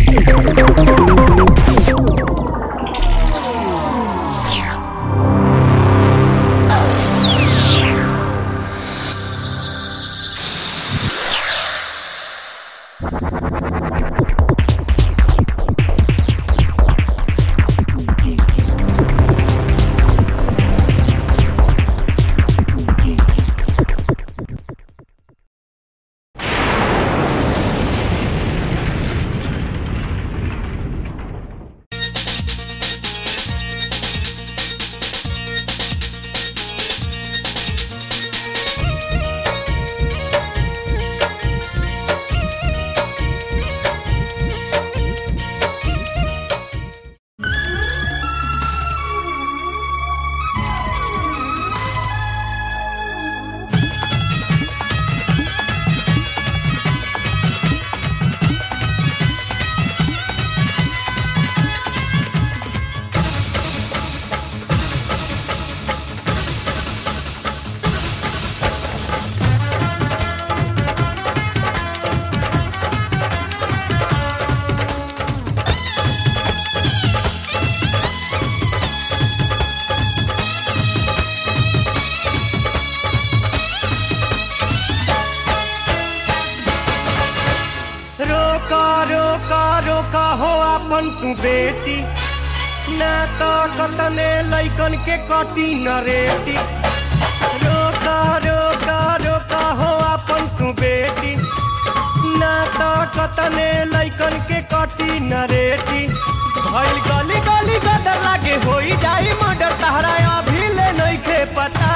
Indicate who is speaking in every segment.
Speaker 1: रोका रोका रोका हो अपन तू बेटी ना तो कतने लैकन के कटी न रेटी रोका रोका रोका हो अपन तू बेटी ना तो कतने लैकन के कटी न रेटी भइल गली गली गदर लागे होई जाई मर्डर तहरा अभी ले नइखे पता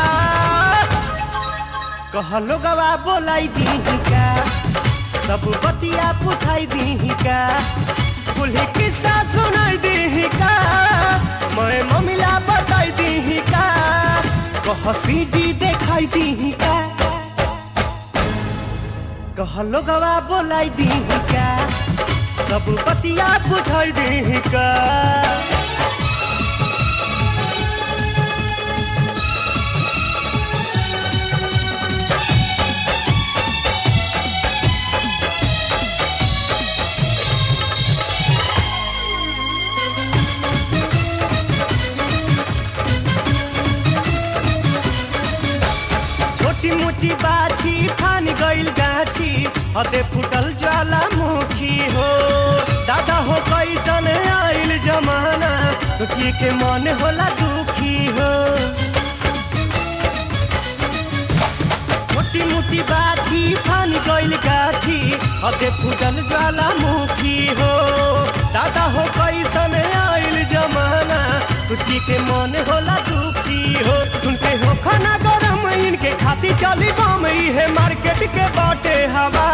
Speaker 1: कहलो गवा बोलाई दी का सब बतिया पुछाई दी का कुल्ही किस्सा सुनाई दी का मैं ममिला बताई दी का कह सीडी देखाई दी का कहलो गवा बोलाई दी का सब बतिया पुछाई दी का छोटी मुची बाछी फान गइल गाछी हते फुटल ज्वालामुखी हो दादा हो कैसन आइल जमाना सोचिए के मन होला दुखी हो छोटी मुटी बाछी फान गइल गाछी हते फुटल ज्वालामुखी हो दादा हो कैसन आइल जमाना सोचिए के मन होला दुखी हो सुनते हो खाना गरम इनके खाती चली बम है मार्केट के बाटे हवा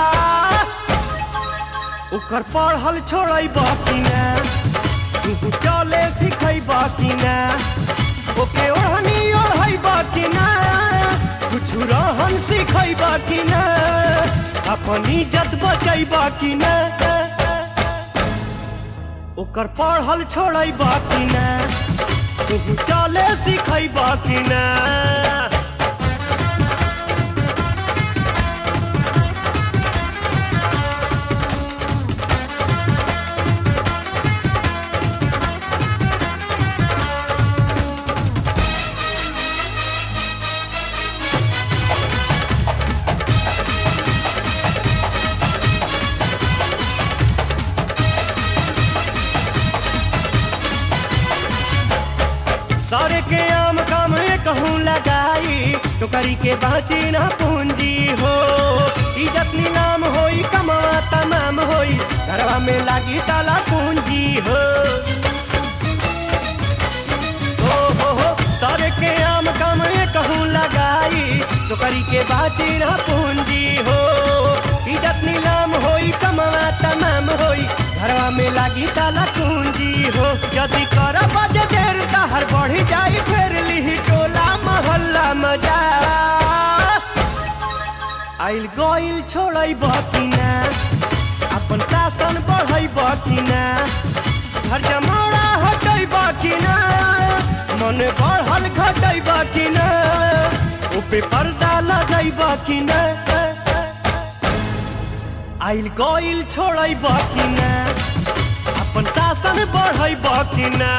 Speaker 1: ओकर पढ़ल छोड़ै बाकी ना तू चले सिखै बाकी ना ओके ओढ़नी ओढ़ै बाकी ना कुछ रहन सिखै बाकी ना अपन इज्जत बचै बाकी ना ओकर पढ़ल छोड़ै बाकी ना तू चले सिखै बाकी ना सारे के आम काम कहूँ लगाई तो करी के बाँची ना पूंजी हो इज्जत नीलाम होई कमा तमाम होई घरवा में लागी ताला पूंजी हो हो हो हो सारे के आम काम कहूँ लगाई तो करी के बाँची ना पूंजी हो इज्जत नीलाम होई कमा तमाम होई घरवा में लागी ताला पूंजी हो यदि कर बजे देर तहर बढ़ी जाई फेर लिही टोला मोहल्ला मजा आइल गइल छोड़ै बाकी ना अपन शासन बढ़ै बाकी ना घर जमाड़ा हटै बाकी ना मन बढ़ल घटै बाकी ना ऊपे पर्दा लगै बाकी ना आइल गइल छोड़ब कि ना अपन शासन बढ़ब कि ना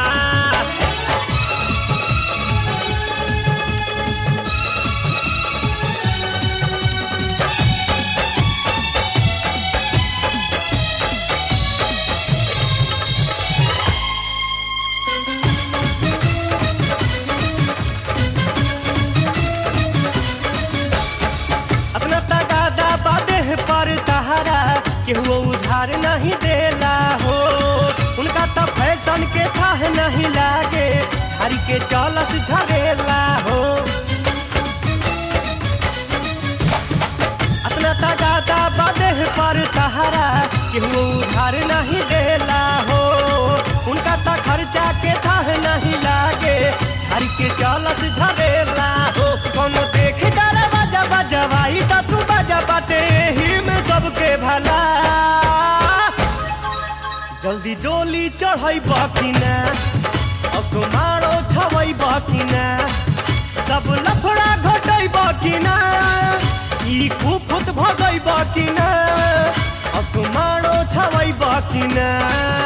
Speaker 1: अपना तगादा बादे पर तहारा केहू उधार नहीं देला हो उनका तो फैशन के थाह नहीं लागे झाड़ी के चलस झरेला हो अपना तगादा बादे पर तहारा केहू उधार नहीं देला हो उनका तो खर्चा के थाह नहीं लागे झाड़ी के चलस झरेला हो कोनो देख डाला बाजा बजवाई त तू बाजा बाटे ही में सबके भला जल्दी डोली चढ़ई बकिना असमारो छवई बकिना सब लफड़ा घटई बकिना ई कुफुत भगई बकिना असमारो छवई बकिना